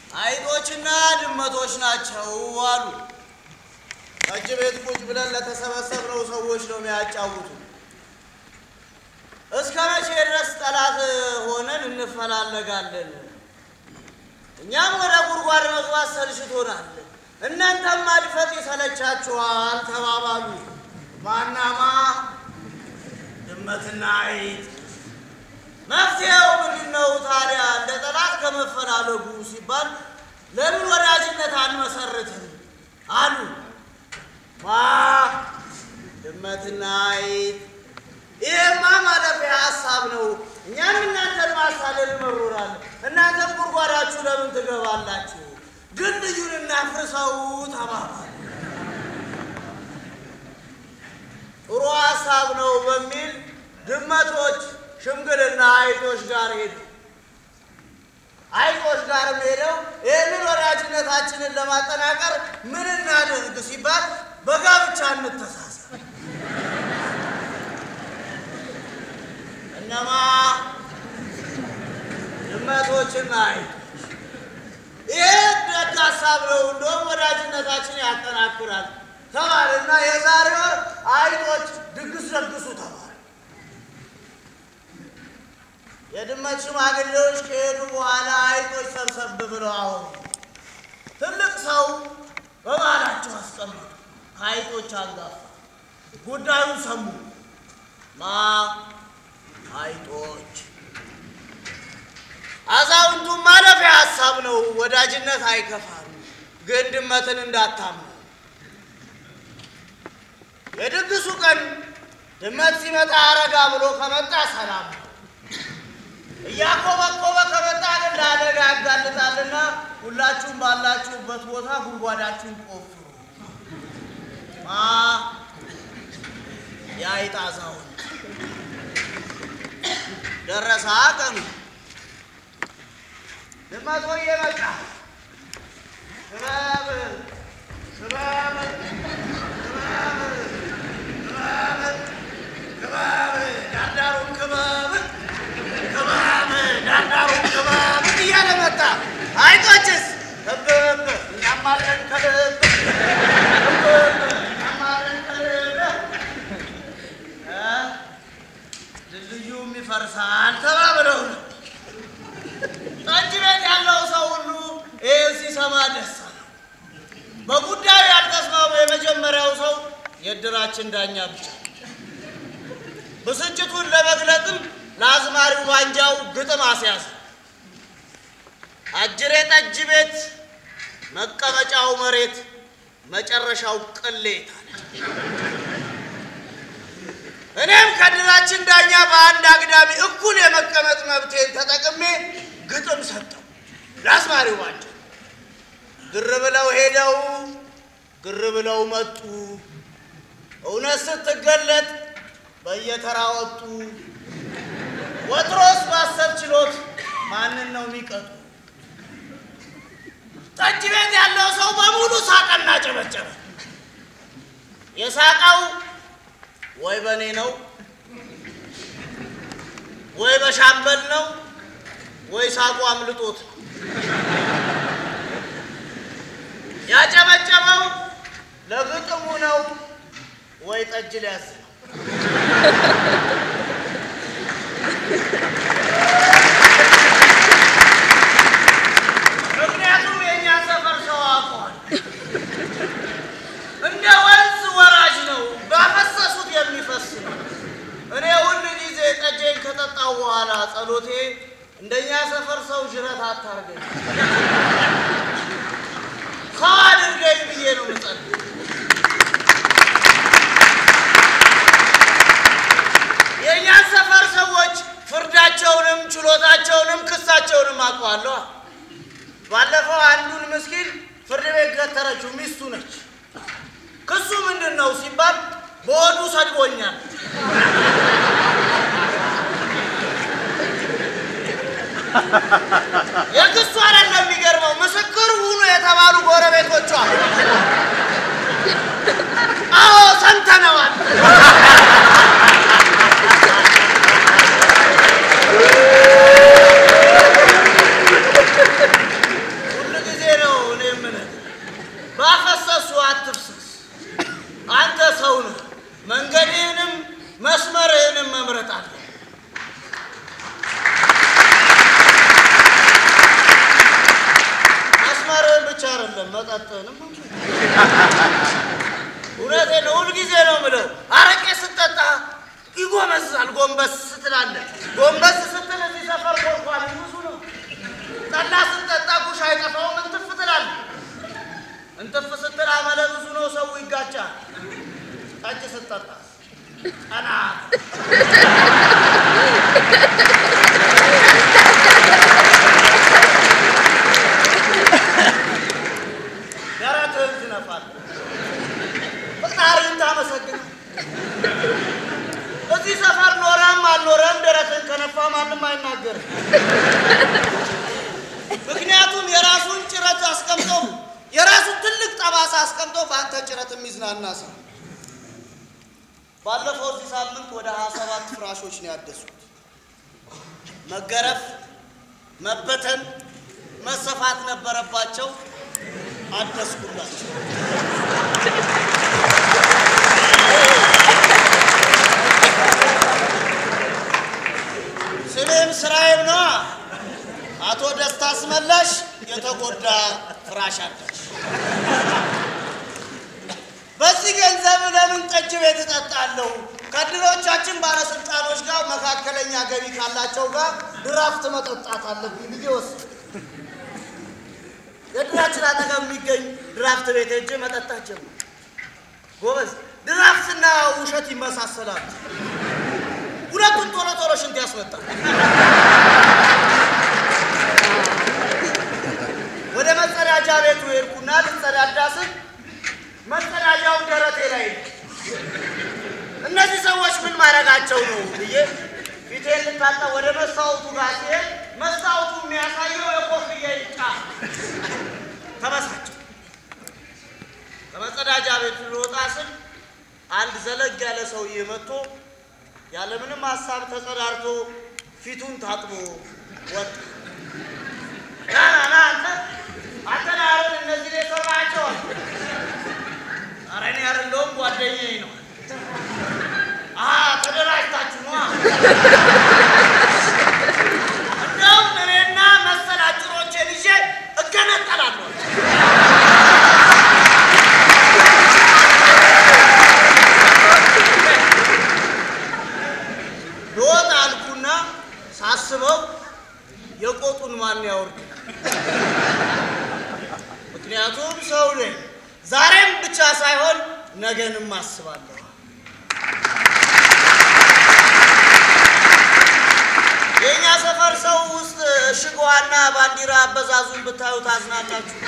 አይጦችና ድመቶች ናቸው አሉ። ጠጅ ቤት ቁጭ ብለን ለተሰበሰብነው ሰዎች ነው የሚያጫውቱ። እስከ መቼ ድረስ ጠላት ሆነን እንፈላለጋለን? እኛም ወደ ጉድጓድ መግባት ሰልችቶናል፣ እናንተም ማድፈጥ ይሰለቻችኋል ተባባሉ። ማናማ ድመትና አይጥ መፍትሄው ምንድን ነው ታዲያ? እንደ ጠላት ከመፈላለጉ ሲባል ለምን ወዳጅነት አንመሰርትም አሉ። ማ ድመትና አይጥ ይሄማ ማለፊያ ሀሳብ ነው። እኛም እናንተን ማሳለል መሮራል። እናንተም ጉድጓዳችሁ ለምን ትገባላችሁ? ግን ልዩን እናፍርሰው ተባባል። ጥሩ ሀሳብ ነው በሚል ድመቶች ሽምግልና አይጦች ጋር ሄዱ። አይጦች ጋር ሄደው ይህንን ወዳጅነታችንን ለማጠናቀር ምን እናድርግ ሲባል በጋብቻ እንተሳሰብ። እነማ ድመቶችና አይጦች ይህ ደግ ሀሳብ ነው፣ እንደውም ወዳጅነታችን ያጠናክራል ተባልና የዛሬ ወር አይጦች ድግስ ደግሱ ተባለ። የድመት ሽማግሌዎች ከሄዱ በኋላ አይጦች ሰብሰብ ብለው አወሩ። ትልቅ ሰው በባህላቸው አስቀመጡ። ከአይጦች አንጋፋ ጉዳዩን ሰሙ። ማ አይጦች አዛውንቱም ማለፊያ ሀሳብ ነው፣ ወዳጅነት አይከፋም፣ ግን ድመትን እንዳታምኑ። የድግሱ ቀን ድመት ሲመጣ አረጋ ብሎ ከመጣ ሰላም ነው። እያኮበኮበ ከመጣ ግን ለአደጋ ያጋልጣልና ሁላችሁም ባላችሁበት ቦታ ጉድጓዳችሁን ቆፍሩ። ማ የአይጥ አዛውንት ደረሰ ቀኑ። ድመት ሆዬ መጣ። ክበብ ክበብ ክበብ ክበብ ክበብ ዳርዳሩን ክበብ ክበብ ዳርዳሩን ክበብ እያለ መጣ። አይጦችስ ክብብ እኛም አለን ከልብ ክብብ እኛም አለን ከልብ እ ድልድዩም ይፈርሳል ተባብለው ነው። ጠጅ ቤት ያለው ሰው ሁሉ ይህን ሲሰማ ደስ አለው። በጉዳዩ ያልተስማሙ የመጀመሪያው ሰው የእድራችን ዳኛ ብቻ ብስጭቱን ለመግለጥም ለአዝማሪው ባንጃው ግጥም አስያዘ። አጅሬ ጠጅ ቤት መቀመጫው መሬት መጨረሻው ቅሌት አለ። እኔም ከድራችን ዳኛ በአንድ አግዳሚ እኩል የመቀመጥ መብቴን ተጠቅሜ ግጥም ሰጠው ለአዝማሪው ባንጃው። ግር ብለው ሄደው ግር ብለው መጡ። እውነት ስትገለጥ በየተራ ወጡ። ወትሮስ ባሰብ ችሎት ማንን ነው የሚቀጡ? ጠጅ ቤት ያለው ሰው በሙሉ ሳቀና ጨበጨበ። የሳቀው ወይ በእኔ ነው ወይ በሻምበል ነው ወይ ሳቁ አምልጦት ነው። ያጨበጨበው ለግጥሙ ነው ወይ ጠጅ ሊያዝ ነው። ምክንያቱም የእኛ ሰፈር ሰው አውቀዋል። እንደ ወንዝ ወራጅ ነው፣ ባፈሰሱት የሚፈስ ነው። እኔ ሁል ጊዜ ጠጄን ከጠጣው በኋላ ጸሎቴ እንደኛ ሰፈር ሰው ጅረት አታርገኝ፣ ሰው አድርገኝ ብዬ ነው የምጸልይ። የእኛን ሰፈር ሰዎች ፍርዳቸውንም ችሎታቸውንም ክሳቸውንም አውቀዋለሁ። ባለፈው አንዱን ምስኪን ፍርድ ቤት ገተረችው፣ ሚስቱ ነች። ክሱ ምንድን ነው ሲባል በሆዱ ሰድቦኛል። የክሱ አይደለም የሚገርመው፣ ምስክር ሁኑ የተባሉ ጎረቤቶቿ አዎ ሰምተነዋል። ሁል መጠጥንም እውነቴን ነው። ሁልጊዜ ነው የምለው። አረቄ ስጠጣ ይጎመዝዛል። ጎንበስ ስትላለህ ጎንበስ ስትል እዚህ ሰፈር ኮርኳል ብዙ ነው። ጠላ ስጠጣ ጉሽ አይጠፋውም። እንትፍ ትላለህ። እንትፍ ስትል አመለ ብዙ ነው። ሰው ይጋጫል። ጠጅ ስጠጣ ቀና ደረትህን ትነፋለህ። ፈጣሪን ታመሰግናለህ። እዚህ ሰፈር ኖረም አልኖረም ደረትን ከነፋ ማንም አይናገርም። ምክንያቱም የራሱን ጭረት አስቀምጦ የራሱን ትልቅ ጠባሳ አስቀምጦ በአንተ ጭረት የሚዝናና ሰው። ባለፈው እዚህ ሳምንት ወደ ሀያ ሰባት ፍራሾች ነው ያደሱት። መገረፍ፣ መበተን፣ መሰፋት ነበረባቸው። አደስኩላቸው። ስሜም ስራዬም ነዋ። አቶ ደስታ አስመላሽ የተጎዳ ፍራሽ አዳሽ። በዚህ ገንዘብ ለምን ጠጅ ቤት እጠጣለሁ? ከድሮቻችን ባለስልጣኖች ጋር መካከለኛ ገቢ ካላቸው ጋር ድራፍት መጠጣት አለብኝ ብዬ ወሰንኩ። የድራችን አጠገብ የሚገኝ ድራፍት ቤት ሄጄ መጠጣት ጀመርኩ። ጎበዝ፣ ድራፍትና ውሸት ይመሳሰላሉ። ሁለቱም ቶሎ ቶሎ ሽንት ያስመጣል። ወደ መጸዳጃ ቤቱ ሄድኩና ልጸዳዳ ስል መጸዳጃው ደረቴ ላይ ነው። እነዚህ ሰዎች ምን ማድረጋቸው ነው ብዬ ፊቴን ልታጠብ ወደ መስታወቱ ጋር ሲሄድ መስታወቱ የሚያሳየው የኮፍያ ይጫ ተበሳጭ። ከመጸዳጃ ቤቱ ልወጣ ስል አንድ ዘለግ ያለ ሰውዬ መጥቶ ያለምንም ሀሳብ ተጸዳርቶ ፊቱን ታጥቦ ወጣ። ና ና ና አንተ አንተ ነህ አይደል እነዚህ ላይ ሰራቸው? ኧረ እኔ አይደለሁም ጓደኛዬ ነው። አሀ ተደራጅታችሁ ነዋ። እንደውም እኔና መሰል አጭሮቼን ይዤ እገነጠላለሁ። ልወጣ አልኩና ሳስበው የቆጡን ማን ያወርድ? ምክንያቱም ሰው ነኝ። ዛሬም ብቻ ሳይሆን ነገንም አስባለሁ። የእኛ ሰፈር ሰው ውስጥ ሽጎዋና ባንዲራ አበዛዙን ብታዩ ታዝናላችሁ።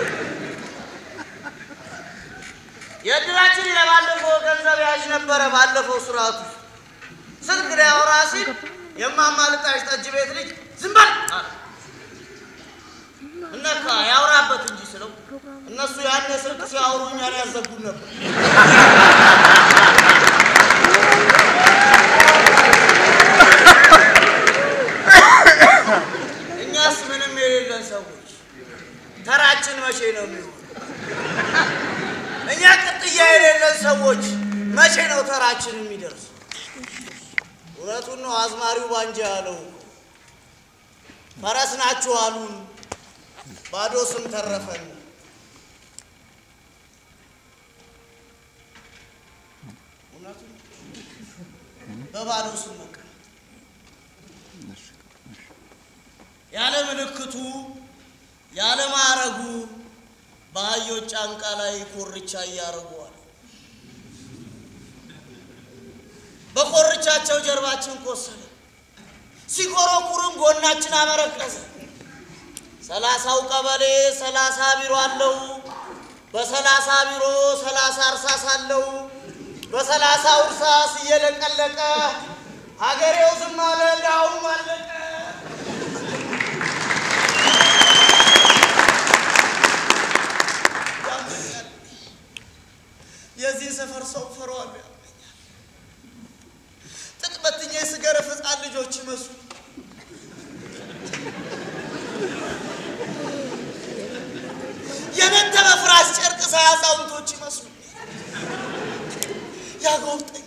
የእድራችን የባለፈው ገንዘብ ያዥ ነበረ። ባለፈው ስርዓቱ ስልክ ሊያወራ ሲል የማማልጣሽ ጠጅ ቤት ልጅ ዝም በል አለ። እነካ ያውራበት እንጂ ስለው እነሱ ያኔ ስልክ ሲያወሩ እኛን ያዘጉን ነበር። እኛስ ምንም የሌለን ሰዎች ተራችን መቼ ነው የሚሆን? እኛ ቅጥያ የሌለን ሰዎች መቼ ነው ተራችን የሚደርስ? እውነቱን ነው አዝማሪው ባንጃ ያለው ፈረስ ናችሁ አሉን፣ ባዶ ስም ተረፈን። እውነቱን በባዶ ስም በቃ ያለ ምልክቱ ያለ ማዕረጉ በአህዮች ጫንቃ ላይ ኮርቻ እያደረጉዋል። በኮርቻቸው ጀርባችን ቆሰለ፣ ሲኮረኩርም ጎናችን አመረቀዘ። ሰላሳው ቀበሌ ሰላሳ ቢሮ አለው። በሰላሳ ቢሮ ሰላሳ እርሳስ አለው። በሰላሳው እርሳስ እየለቀለቀ ሀገሬው ዝም አለ፣ ዳውም አለቀ። ያመኛል። የዚህ ሰፈር ሰው ፈሯል ያመኛል። ጥጥ በትኜ ስገረፍ ሕፃን ልጆች ይመስሉ የነተበ ፍራሽ ጨርቅ ሳይ አዛውንቶች ይመስሉ ያጎብጠኛል።